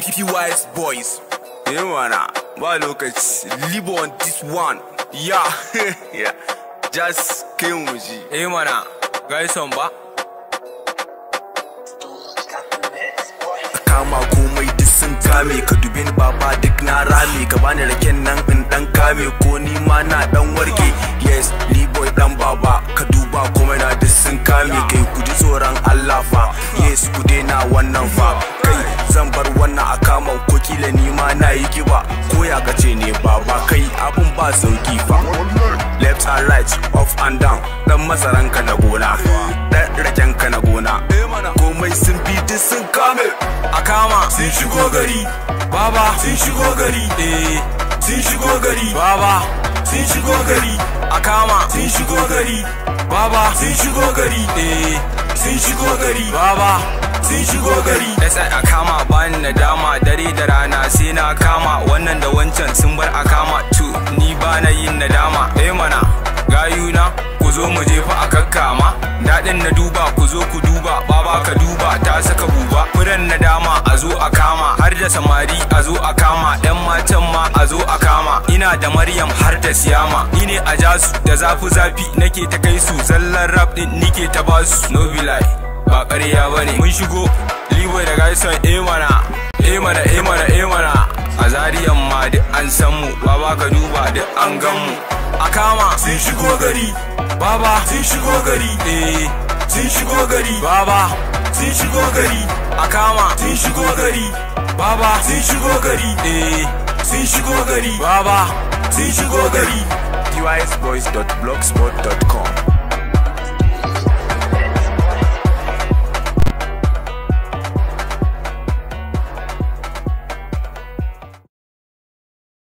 PPYS boys. Yeah, man. Ba lokaci. Live on this one. Yeah. yeah. Just came with you. Eh, mana. Guys, on ba. kama komai duk sun kame ka dubi ni baba duk na rame ka bani raken nan in dan kame ko ni ma na dan warke yes ni boy dan baba ka duba komai na duk sun kame kai ku ji tsoron Allah fa yes ku daina wannan fa kai zan bar wannan a kaman ko kila ni ma na yi kiba ko ya kace ne baba kai abun ba sauki fa left and right up and down dan masaran ka na gona dan raken ka na gona komai sun bi duk sun kame a kama sun shigo gari baba sun shigo gari eh sun shigo gari baba sun shigo gari a kama sun shigo gari baba sun shigo gari eh sun shigo gari baba sun shigo gari yasa a kama bani na dama dare da rana sai na kama wannan da wancan sun bar a kama tu ni ba na yin nadama eh mana gayuna ku zo mu jefa a kakkama daɗin na duba ku zo ku duba baba ka duba ta saka buba furen na dama a zo a kama har da samari a zo a kama yan matan ma a zo a kama ina da maryam har da siyama ni ne a jasu da zafi zafi nake ta kai su zallan rap din nike ta basu no be lie ba ƙarya bane mun shigo liboy da gaison eh mana eh mana eh mana eh mana a zariyan ma duk an san mu baba ka duba duk an gan mu a kama sun shigo gari baba sun shigo gari eh sun shigo gari baba sun shigo gari a kama sun shigo gari baba sun shigo gari eh sun shigo gari baba sun shigo gari pysboys.blogspot.com